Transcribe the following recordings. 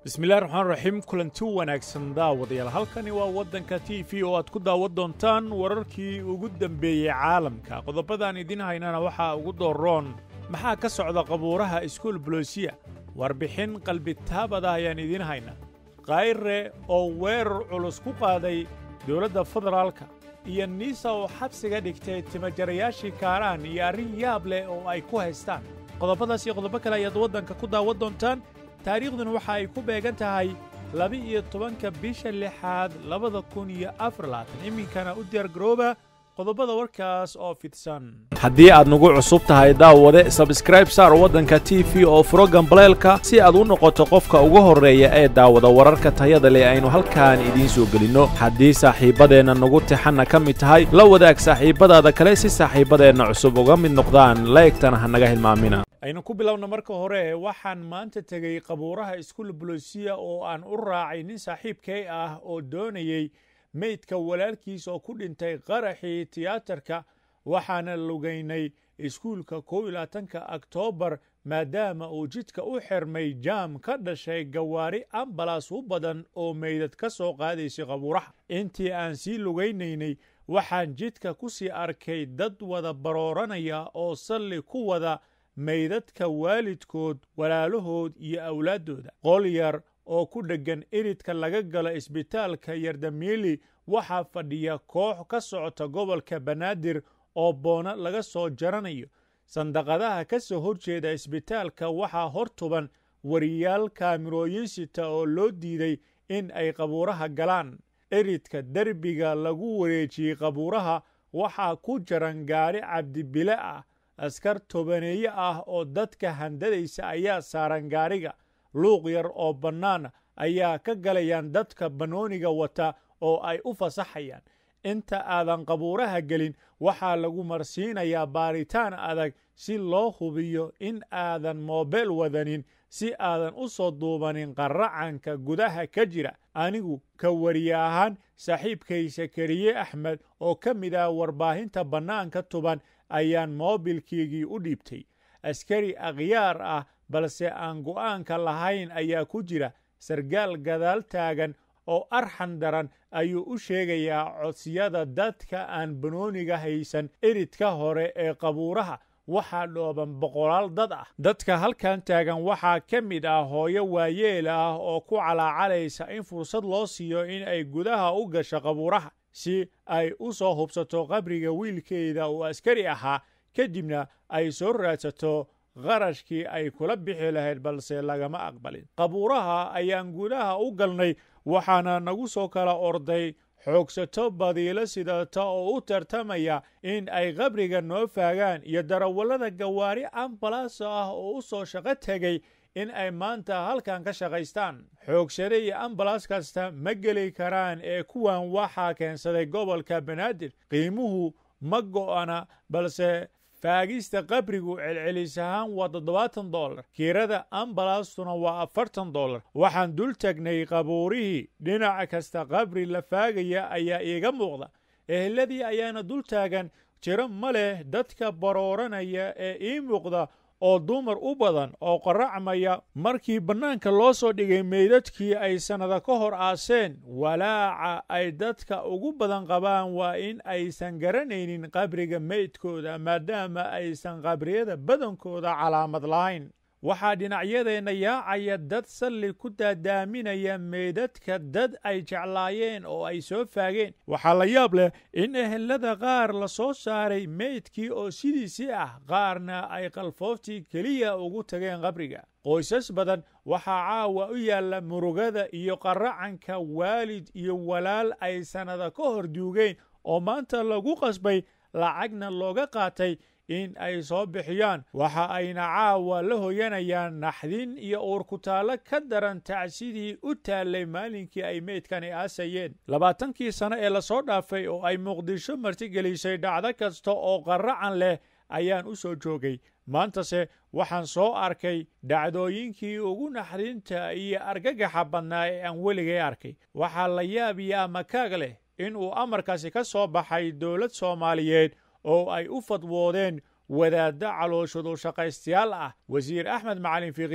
bismillahi raxmaan raxiim kulanti wanaagsan daawadayaal halkani waa waddanka t v oo aad ku daawan doontaan wararkii ugu dembeeyey caalamka qodobadaan idiin haynana waxaa ugu dooroon maxaa ka socda qabuuraha iskuul bolosiya warbixin qalbitaabada ayaan idiin haynaa kayre oo weerar culus ku qaaday dowladda federaalka iyo niisa oo xabsiga dhigtay timajarayaashii kaaraan iyo arrin yaab leh oo ay ku haystaan qodobadaas iyo qodobo kale ayaad waddanka ku daawan doontaan taariikhduna waxa ay ku beegan tahay laba-iyo tobanka bisha lixaad labada kun iyo afar labaatan iminkana u diyaargarooba qodobada warkaas oo fidsan haddii aad nagu cusub tahay daawade sabskraib saar waddanka t v oo furo gambaleelka si aad u noqoto qofka ugu horreeya ee daawada wararka tayada leh aynu halkaan idiin soo gelinno haddii saaxiibbadeenna nagu tixanna ka mid tahay la wadaag saaxiibbadaada kale si saaxiibbadeenna cusub uga mid noqdaan laegtana ha naga hilmaamina aynu ku bilowna marka hore waxaan maanta tegey qabuuraha iskuul bolosiya oo aan u raacay nin saaxiibkay ah oo doonayey meydka walaalkiis oo ku dhintay qaraxii tiyaatarka waxaana lugaynay iskuulka kow iyo labaatanka oktoobar maadaama uu jidka u xirmay jaam ka dhashay gawaari ambalas u badan oo meydad ka soo qaadaysay qabuuraha intii aan sii lugaynaynay waxaan jidka ku sii arkay dad wada barooranaya oo salli ku wada meydadka waalidkood walaalahood iyo awlaaddooda qol yar oo ku dheggan iridka laga galo isbitaalka yardamiili waxaa fadhiya koox ka socota gobolka banaadir oo boono laga soo jaranayo sandaqadaha ka soo horjeeda isbitaalka waxaa hor tuban wariyaal kaamirooyin sita oo loo diiday in ay qabuuraha galaan iridka derbiga lagu wareejiyey qabuuraha waxaa ku jaran gaadhi cabdibile ah askar tobaneeye ah oo dadka handadaysa ayaa saaran gaadhiga luuq yar oo bannaan ayaa ka galayaan dadka banooniga wata oo ay u fasaxayaan inta aadan qabuuraha gelin waxaa lagu marsiinayaa baaritaan adag si loo hubiyo in aadan moobeel wadanin si aadan u soo duubanin qaracanka gudaha ka jira anigu ka wariye ahaan saaxiibkay sakariye axmed oo ka mid ah warbaahinta bannaanka tuban ayaan moobilkiigii u dhiibtay askari akhyaar ah balse aan go'aanka lahayn ayaa ku jira sargaal gadaal taagan oo arxan daran ayuu u sheegayaa codsiyada dadka aan banooniga haysan iridka hore ee qabuuraha waxaa dhooban boqolaal dad ah dadka halkan taagan waxaa ka mid ah hooyo waayeel ah oo ku calaacalaysa in fursad loo siiyo in ay gudaha u gasho qabuuraha si ay u soo hubsato qabriga wiilkeeda uu askari ahaa kadibna ay soo raadsato qarashkii ay kula bixi lahayd balse lagama aqbalin qabuuraha ayaan gudaha u galnay waxaana nagu soo kala orday xoogsato badiilo sidata oo u tartamaya in ay qabriga noo faagaan iyo darawallada gawaari ambalaasa ah oo u soo shaqo tegay in ay maanta halkan ka shaqaystaan xoogsade iyo ambalas kasta ma geli karaan ee kuwan waxaa keensaday gobolka banaadir qiimuhu ma go'ana balse faagista qabrigu celcelis ahaan waa toddobaatan dollar kiirada ambalastuna waa afartan dollar waxaan dul tagnay qabuurihii dhinac kasta qabri la faagaya ayaa iiga muuqda eheladii ayaana dul taagan jiro ma leh dadka barooranaya ee ii muuqda oo dumar u badan oo qaracmaya markii bannaanka loo soo dhigay meydadkii ay sannada ka hor aaseen walaaca ay dadka ugu badan qabaan waa in aysan garanaynin qabriga meydkooda maadaama aysan qabriyada badankooda calaamad lahayn waxaa dhinacyadeenna yaacaya dad salli ku daadaaminaya meydadka dad ay jeclaayeen oo ay soo faageen waxaa la yaab leh in ehelada qaar la soo saaray meydkii oo sidiisii ah qaarna ay qalfooftii keliya ugu tageen qabriga qoysas badan waxaa caawa u yaalla murugada iyo qaracanka waalid iyo walaal ay sannada ka hor duugeen oo maanta lagu qasbay lacagna looga qaatay in ay soo bixiyaan waxa ayna caawa la hoyanayaan naxdin iyo uurkutaallo ka daran tacsidii u taallay maalinkii ay meydkani aasayeen labaatankii sano ee lasoo dhaafay oo ay muqdisho martigelisay dhacdo kasta oo qaracan leh ayaan u soo joogay maantase waxaan soo arkay dhacdooyinkii ugu naxdinta iyo argagaxa badnaa ee aan weligay arkay waxaa la yaabiyaa makaag leh in uu amarkaasi ka soo baxay dowlad soomaaliyeed oo ay u fadwoodeen wadaaddo calooshadu shaqaystayaal ah wasiir axmed macalin fiqi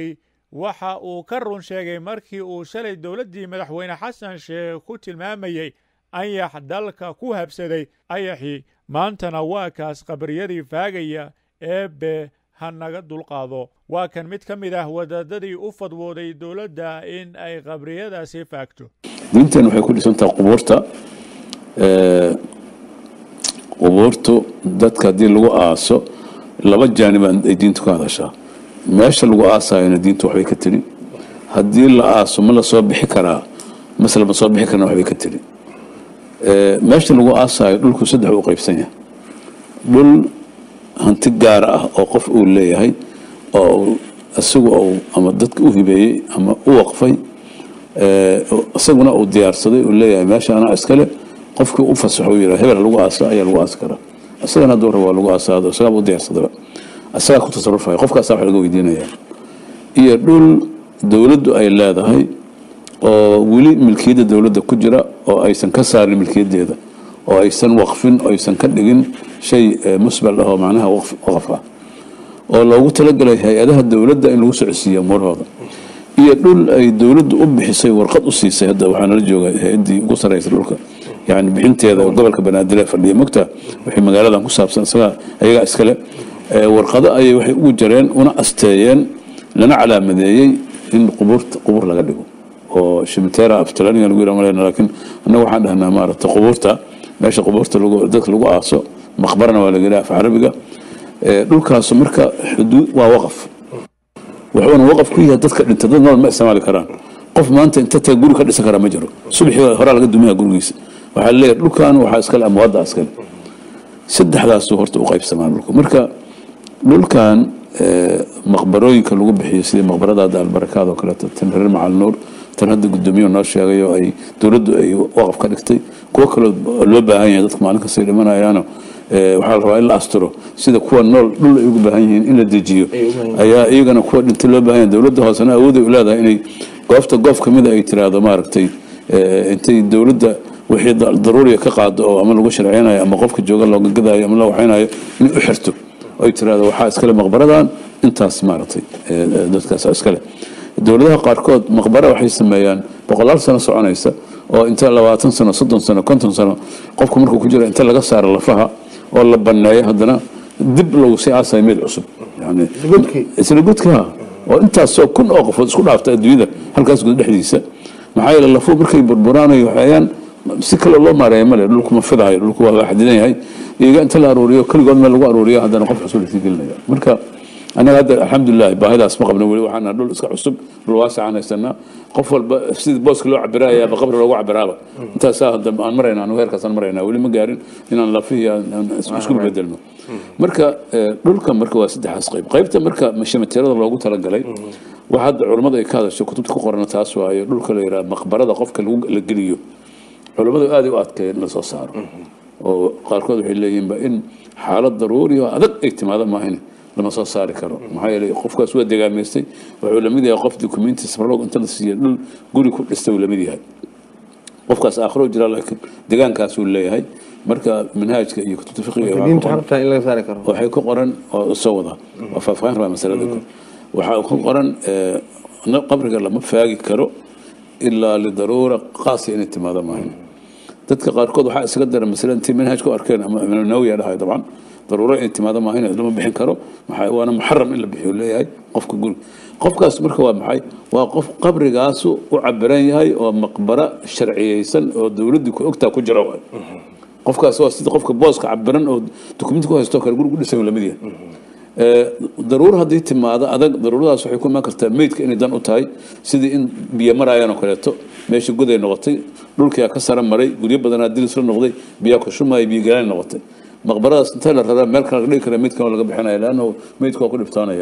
waxa uu ka run sheegay markii uu shalay dowladdii madaxweyne xasan sheekh ku tilmaamayey ayax dalka ku habsaday ayaxii maantana waa kaas qabriyadii faagaya eebbe ha naga dulqaado waa kan mid ka mid ah wadaadadii u fadwooday dowladda in ay qabriyadaasi faagto diintan waxay ku dhisantaha qubuurta qubuurtu dadka haddii lagu aaso laba jaanib ay diintu ka hadashaa meesha lagu aasayona diintu waxbay ka tiri haddii la aaso ma la soo bixi karaa mase lama soo bixi karna waxbay ka tiri meesha lagu aasayo dhulku saddex u qaybsan yahay dhul hanti gaara ah oo qof uu leeyahay oo isagu ama dadka u hibeeyey ama u waqfay isaguna uu diyaarsaday uu leeyahay meesha anaa iskale qofkii u fasaxo uu yidhaha hebel lagu aasa ayaa lagu aasi karaa isagana hadduu rabo waa lagu aasaado isagaa u diyaarsadaba isagaa ku tasarufaya qofkaasaa wax laga weydiinaya iyo dhul dowladdu ay leedahay oo weli milkiyadda dowladda ku jira oo aysan ka saarin milkiyaddeeda oo aysan waqfin oo aysan ka dhigin shay musbal ah oo macnaha waqaf ah oo loogu talagalay hay-adaha dowladda in lagu socodsiiyo umuurahooda iyo dhul ay dowladdu u bixisay warqad u siisay hadda waxaa nala jooga hay-addii ugu sarreysa dhulka yani bixinteeda gobolka banaadir fadhiya mogta wixii magaaladan ku saabsan isagaa ayagaa iskale warqado ayay waxay ugu jareen una asteeyeen lana calaamadeeyey in qubuurta qubuur laga dhigo oo shimiteera aftalaniga lagu yidhaha malayna laakiin annaga waxaan dhahnaa maaragta qubuurta meesha qubuurta lagu dadka lagu aaso maqbarana waa laga yidhaha af carabiga dhulkaasu marka xuduud waa waqaf wuxuuna waqaf ku yahay dadka dhinta dad nool ma isticmaali karaan qof maanta inta taga guri ka dhisan karaa ma jiro subaxii horaa laga dumiyaa gurigiisa waxaa leeyahay dhulkan waxaa iskale amwaadda iskale saddexdaasuu horta u qaybsamaa dhulku marka dhulkan maqbarooyinka lagu bixiyo sidii maqbarada hadda albarakaad oo kaleeto tan reer macal nuur tan hadda guddoomiyahu noo sheegay oo ay dowladdu ay waqaf ka dhigtay kuwo kaloo loo baahan yahay dadka maalin kastay dhimanayaano waxaa la rabaa in la asturo sida kuwa nool dhul ay ugu baahan yihiin in la dejiyo ayaa iyagana kuwa dhintay loo baahan yahay dowladda hoosena awooday u leedahay inay goobta goof ka mida ay tiraahdo maaragtay intay dowladda wixii daruuriga ka qaado oo ama lagu sharceynayo ama qofka jooga looga gadaayo ama la waxaynayo inay u xirto ay tiraahdo waxaa iskale maqbaradan intaas maaragtay dadkaas iskale dowladaha qaarkood maqbara waxay sameeyaan boqolaal sano soconaysa oo inta labaatan sano soddon sano konton sano qofku markuu ku jiro inta laga saaro lafaha oo la baneeyo haddana dib lagu sii aasayo meel cusub yani isla gudka oo intaasoo kun oo qofood isku dhaafta adduunyada halkaas gud dhexdiisa maxaa yeele lafuhu markay burburaan ay waxayaan si kale loo maareeya male dhulku ma fidayo dhulku waa xadidan yahay iyaga inta la aruuriyo keligood meel lagu aruuriyo haddana qof cusub lasii gelinaya marka anaga hadda alxamdulilah baahidaas ma qabno weli waxaana dhul iska cusub dhul waasicaan haysanaa qof walba sidii booska loo cabirayaaba qabri loogu cabiraaba intaasaa hadda aan marayna anu heerkaasaan maraynaa weli ma gaarin inaan lafihii isku bedelno marka dhulka marka waa saddexaas qayb qaybta marka mashamateerada loogu talagalay waxa hadda culummada ay ka hadasho kutubta ku qorana taas waayo dhulka la yidhaha maqbarada qofka la geliyo culummadu aaday u adkeeyeen in la soo saaro oo qaarkood waxay leeyihiinba in xaalad daruuri oo adag ay timaado maahin lama soo saari karo maxaa yeelay qofkaas waa degaamaystay wuxuu lamid yahay qof dukumenti safarloog inta la siiya dhul guri ku dhistay uu lamid yahay qofkaas aakhiro jira laakiin degaankaasuu leeyahay marka manhaajka iyo kutubta fiqiga waxay ku qoran oo soo wada waa faahfaahin rabaa masalada waxaa ku qoran qabriga lama faagi karo ilaa lidaruura qaasa inay timaado maahin dadka qaarkood waxaa isaga dara masale intay manhaaj ku arkeen ama nawiya dhahay dabcan daruuro inay timaado maahin lama bixin karo waana muxaram in la bixiyo leeyahay qofka guri qofkaas marka waa maxay waa qof qabrigaasu u cabiran yahay oo maqbara sharciyeysan oo dowladdii ku ogtaa ku jira waay qofkaas waa sida qofka booska cabiran oo dukumenti ku haysto kale guri ku dhisan lamid yahay daruuro haddii timaado adag daruuradaas waxay ku imaan kartaa meydka inay dan u tahay sidii in biyo maraayaan oo kaleeto meesha goday noqotay dhulkiyaa ka sara maray guryo badanaa dilis la noqday biyaa ku shumaya biyo galaan noqotay maqbaradaas inta la raraa meel kale laga dhigi kara meydkan waa laga bixinaya leanna meydka waa ku dhibtoonaya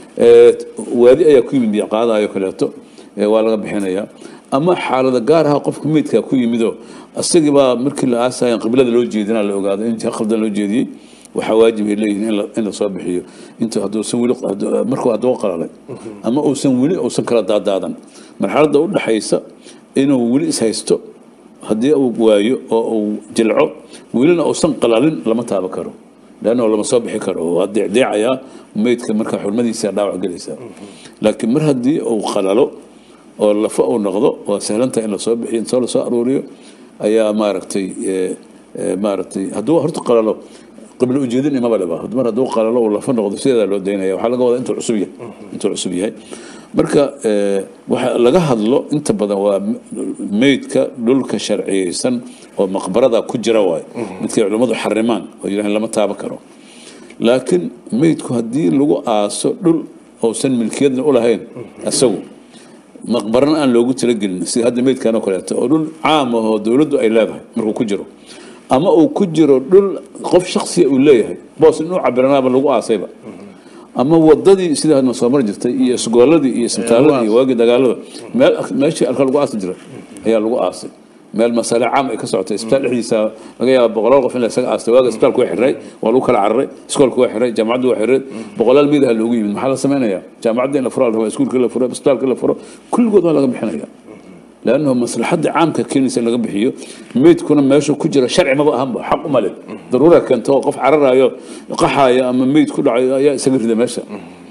waadi ayaa ku yimid biyo qaadayo kaleeto waa laga bixinaya ama xaalada gaar ah qofka meydkaa ku yimidoo isagii baa markii la aasayan qiblada loo jeedina la ogaado in jiha qaldan loo jeediyey waxaa waajib ay leeyihiin in la soo bixiyo inta hadduusan weli markuu hadduu qalalay ama uusan weli uusan kala daadaadan marxaladda u dhaxaysa inuu weli ishaysto haddii uu waayo oo uu jilco welina uusan qalalin lama taaba karo leanna lama soo bixi karo waa deecdeecayaa meydka marka xurmadiisa dhaawac gelaysaa laakiin mar haddii uu qalalo oo lafa uu noqdo waa sahlanta in lasoo bixiyo intoo lasoo aruuriyo ayaa maaragtay maaragtay hadduu horta qalalo qiblo ujeedin imaba leba mar hadduu qalalo uu lafa noqdo sideedaa loo daynaya waxaa laga wadaa intuu cusub yahay intuu cusub yahay marka waxa laga hadlo inta badan waa meydka dhulka sharciyeysan oo maqbarada ku jira waayo midkay culummadu xarimaan oo yidhahan lama taaban karo laakiin meydku haddii lagu aaso dhul uusan milkiyadna u lahayn isagu maqbarana aan loogu talagelin sida hadda meydkan oo kaleeto oo dhul caam ah oo dowladdu ay leedahay markuu ku jiro ama uu ku jiro dhul qof shaksiya uu leeyahay boos inuu cabiranaaba lagu aasayba ama wadadii sidaa soo mar jirtay iyo isgooladii iyo isbitaaladii iyo waagii dagaalada meel meeshii alka lagu aasi jiray ayaa lagu aasay meel masale caam ay ka socotay isbitaal dhexdiisa laga yaaba boqolaal qof in la isaga aastay waaga isbitaalku waa xirray waa lagu kala cararay iskoolku waa xirray jaamacaddu waa xirray boqolaal miidaha loogu yimid maxaa la samaynayaa jaamacadda in la furo la iskuulka la furo isbitaalka la furo kulligood waa laga bixinaya لانه مصلحه عامك كنيسه laga bixiyo meydkuna meesha ku jira sharci maba ahanba xaq uma leh daruura keento qof cararayo qaxayo ama meyd ku dhacayo ayaa isaga rida meesha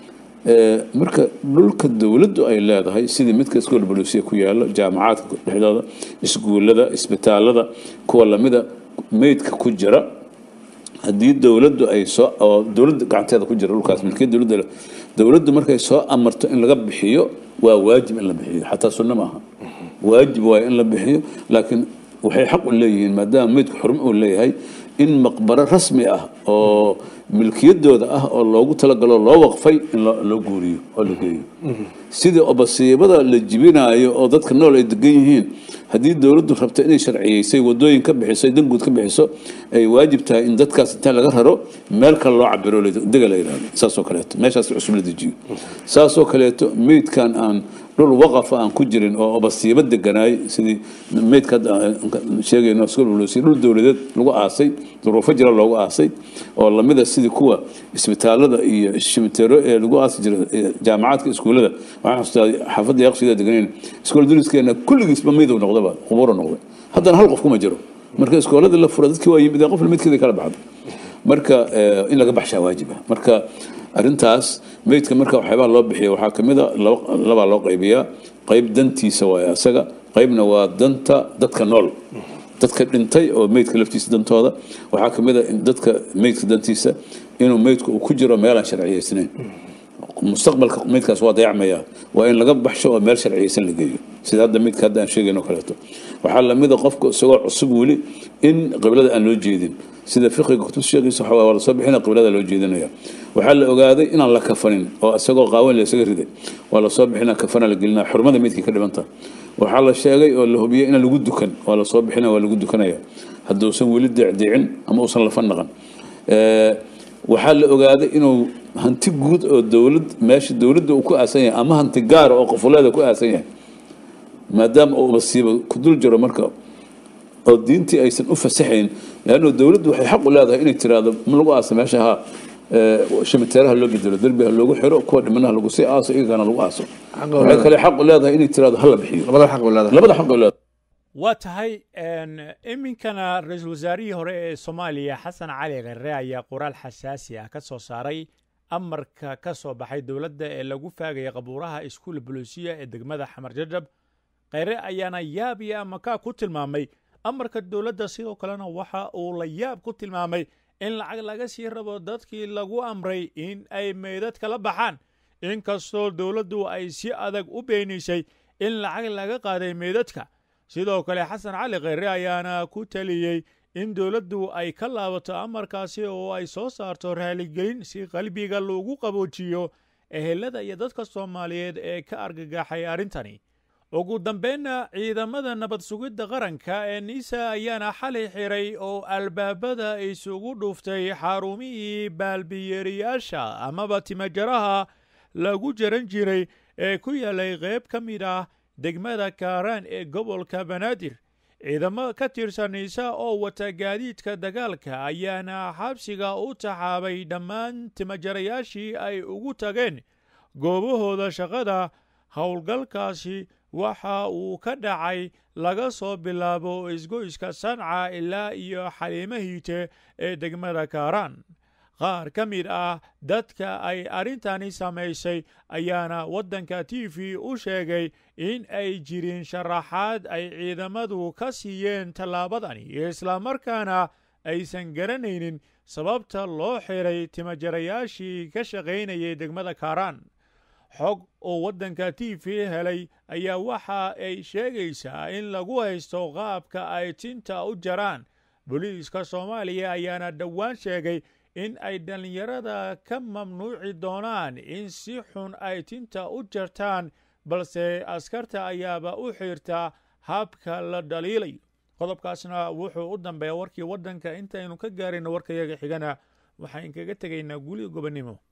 marka dhulka dowladdu ay leedahay sidii midka iskool bolusiya ku yaalo jaamacaadka dhexdooda iskuullada isbitaalada kuwa lamida meydka ku jira haddii dowladdu ay soo oo dowladda gacanteeda ku jira dhulkaas milkiyad dowladda dowladdu markay soo amarto in laga bixiyo waa waajib in la bixiyo xataa sunno maaha waajib waayo in la bixiyo laakiin waxay xaq u leeyihiin maadaama meydku xurmo uu leeyahay in maqbaro rasmi ah oo milkiyadooda ah oo loogu talagalo loo waqfay in loo guuriyo oo la geeyo sidii obasiibada la jibinaayo oo dadka nool ay degan yihiin haddii dowladdu rabto inay sharciyeysay wadooyin ka bixiso danguud ka bixiso ay waajib tahay in dadkaas intaa laga raro meel kale loo cabiro dega la yidhahdo saasoo kaleeto meeshaas cusub la dejiyo saasoo kaleeto meydkan aan dhul waqafa aan ku jirin oo obasiibo deganaay sidii meydka sheegayno dhul dowladeed lagu aasay duruufo jira loogu aasay oo lamida sidii kuwa isbitaalada iyo shimiteero ee lagu aasi jira jaamacaadka iskuullada waxaan xustaa xaafadda yaqshida deganayn iskool duriskeena kulligiisba meyd uu noqdaba qubuuro noqday haddana hal qof kuma jiro marka iskooladii la fura dadkii waa yimid qof midkeeda kala baxdo marka in laga baxshaa waajiba marka arintaas meydka marka waxyaabaha loo bixiya waxaa kamid a labaa loo qaybiyaa qayb dantiisa waay asaga qaybna waa danta dadka nool dadka dhintay oo meydka laftiisa dantooda waxaa kamid a dadka meydka dantiisa inuu meydku uu ku jiro meelaan sharciyeysnayn mustaqbalka meydkaas waa dayacmaya waa in laga baxsho oo meel sharciyeysan la geeyo sida hadda meydka hadda aan sheegayno kaleeto waxaa lamida qofka isagoo cusub weli in qiblada aan loo jeedin sida fiqiga kutub sheegiisa waxaa waa lasoo bixina qiblada loo jeedinaya waxaa la ogaaday inaan la kafanin oo isagoo qaawan la isaga riday waa lasoo bixina kafana la gelinaya xurmada meydkii ka dhibanta waxaa la sheegay oo la hubiyey inaan lagu dukan waa lasoo bixina waa lagu dukanaya hadduusan weli deecdeecin ama uusan lafa naqan waxaa la ogaaday inuu hanti guud oo dowlad meesha dowladda uu ku aasan yahay ama hanti gaara oo qofuleeda ku aasan yahay maadaama uu masiibo ku dul jiro marka oo diintii aysan u fasaxayn leanno dowladdu waxay xaq u leedahay inay tiraahdo ma lagu aasa meesha ha shimiteeraha loo bedelo derbiha loogu xiro kuwa dhimanaha lagu sii aaso iyagana lagu aaso waxay kale xaq u leedahay inay tiraahdo hala bixiyo labada xaq u leedahay labada xaq u leedahay waa tahay iminkana ra-iisul wasaarihii hore ee soomaaliya xasan cali khere ayaa qoraal xasaasi ah ka soo saaray amarka ka soo baxay dowladda ee lagu faagaya qabuuraha iskuul buluusiya ee degmada xamar jajab kheyre ayaana yaab iyo amakaa ku tilmaamay amarka dowladda sidoo kalena waxa uu la yaab ku tilmaamay in lacag laga sii rabo dadkii lagu amray in ay meydad kala baxaan inkastoo dowladdu ay si adag u beenisay in lacag laga qaaday meydadka sidoo kale xasan cali kheyre ayaana ku taliyey in dowladdu ay ka laabato amarkaasi oo ay soo saarto raaligelin si qalbiga loogu qaboojiyo ehelada iyo dadka soomaaliyeed ee ka argagaxay arrintani ugu dambeynna ciidamada nabad sugidda qaranka ee niisa ayaana xalay xiray oo albaabada isugu dhuuftay xarumihii baalbiyeeriyaasha amaba timajaraha lagu jaran jiray ee ku yaalay qayb ka mid ah degmada kaaraan ee gobolka banaadir ciidamo ka tirsan niisa oo wata gaadiidka dagaalka ayaana xabsiga u taxaabay dhammaan timajarayaashii ay ugu tageen goobahooda shaqada howlgalkaasi waxa uu ka dhacay laga soo bilaabo isgoyska sanca ilaa iyo xaliimo hiite ee degmada kaaraan qaar ka mid ah dadka ay arrintani samaysay ayaana waddanka t v u sheegay in ay jirin sharaxaad ay ciidamadu ka siiyeen tallaabadani islamarkaana aysan garanaynin sababta loo xiray timajarayaashii ka shaqaynayay degmada kaaraan xog oo waddanka t v helay ayaa waxa ay sheegaysaa in lagu haysto qaabka ay tinta u jaraan booliiska soomaaliya ayaana dhowaan sheegay in ay dhallinyarada ka mamnuuci doonaan in si xun ay tinta u jartaan balse askarta ayaaba u xiirta habka la dhaliilayo qodobkaasna wuxuu u dambeeya warkii waddanka intaynu ka gaarayno warkayaga xigana waxaan kaga tegaynaa guuliga gobonnimo